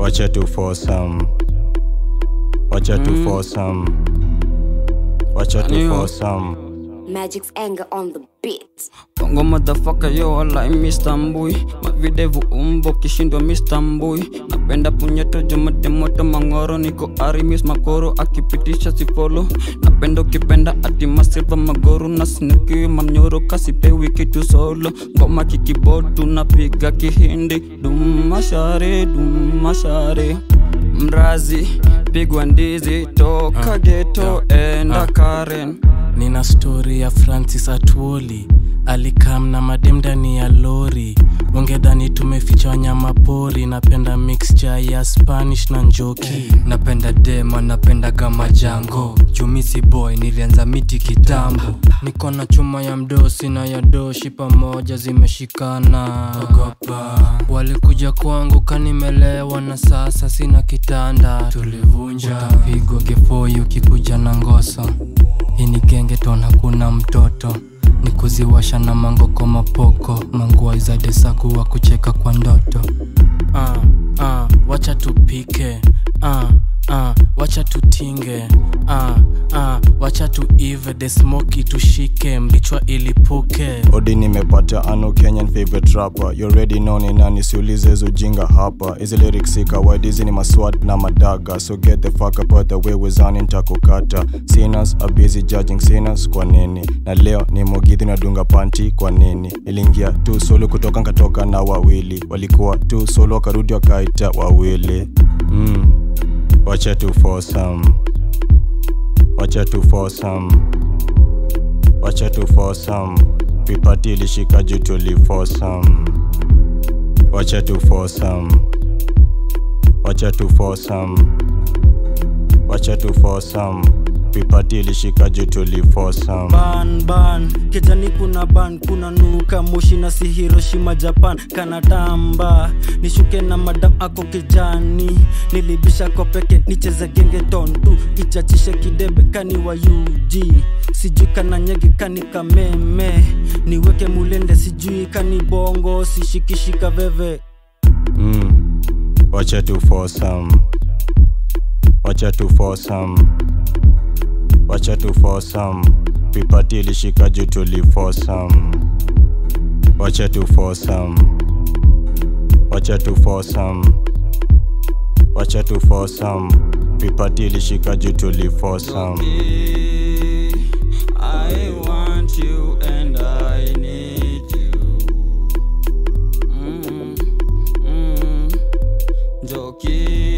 wacha tu for some wacha tu for some wacha tu for some Magic's anger on the beat. Bongo motherfucker yo I Mr. Mbui Mavidevu umbo kishindwa Mr. Mbui Napenda punyeto jumade moto mangoro Niko arimis makoro akipitisha sifolo Napenda ukipenda ati masilva magoru Na sinikiwi mamnyoro kasipewi kitu solo Ngoma kikibodu napiga kihindi Dumashare dumashare Mrazi pigwa ndizi toka geto enda Karen nina stori ya francis atuoli alikam na madem ndani ya lori ungedhani tumeficha wanyama pori napenda mixture ya spanish na njoki napenda dema napenda kama jango jumisi boy nilianza miti kitambo niko na chuma ya mdosi na ya doshi pamoja zimeshikana ogopa walikuja kwangu kanimelewa na sasa sina kitanda tulivunja utapigwa gefoi ukikuja na ngoso hii ni genge tona kuna mtoto ni kuziwasha na mangoko mapoko mangua za desaku wa kucheka kwa ndoto uh, uh, wacha tupike uh, uh, wacha tutinge uh, uh, wacha tuive the smoki tushike mbichwa ilipuke odi nimepata ano kenyan favorite rapper you already know ni nani siulize hizo jinga hapa hizi lyrics si kawaida hizi ni maswat na madaga so get the fuck up out the way wezani nitakukata sinners are busy judging sinners kwa nini na leo ni mogithi nadunga panti kwa nini iliingia tu solo kutoka nkatoka na wawili walikuwa tu solo wakarudi wakaita wawili mm. wacha tu for some wacha tu for some wacha tu for some vipati ilishika juu tuli for some wacha tu for some wacha tu for some wacha tu for some vipati ilishika juu tuli for some ban ban kijani kuna ban kuna nuka moshi na si hiroshima japan kanatamba nishuke na madam ako kijani nilibisha kwa peke nicheze genge tontu ichachishe kidebe kani wa ug sijui kana nyege kani kameme niweke mulende sijui kani bongo sishikishika veve mm. wacha tu for some wacha tu for some wacha tu for some vipati ilishika juu tuli for some wacha tu for some wacha tu for some wacha tu for some vipati ilishika juu tuli for some I want you and I need you. Mm, mm, Joki.